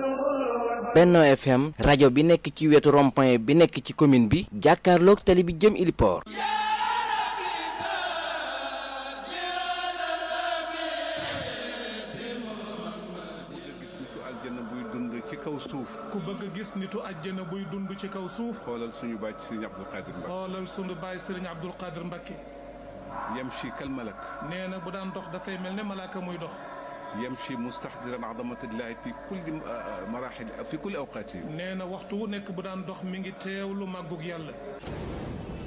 Benno FM rajo bi nekk ci wetu rond-point bi nekk ci commune bi jàkkaarloog tali bi jëm Iliport ci kaw suuf ku bëgg a gis nitu àjjana buy dund ci kaw suuf xoolal suñu baay Sëriñ Abdul Qadir Mbakke xoolal sunu baay Sëriñ Abdul Qadir Mbakke yamshi kal malak nee na bu daan dox dafay mel ne malaaka muy dox yamshi mustahdiran azamatillahi fi kulli marahil fi kulli awqaati nee na waxtu wu nekk bu daan dox mi ngi teewlu màggug yàlla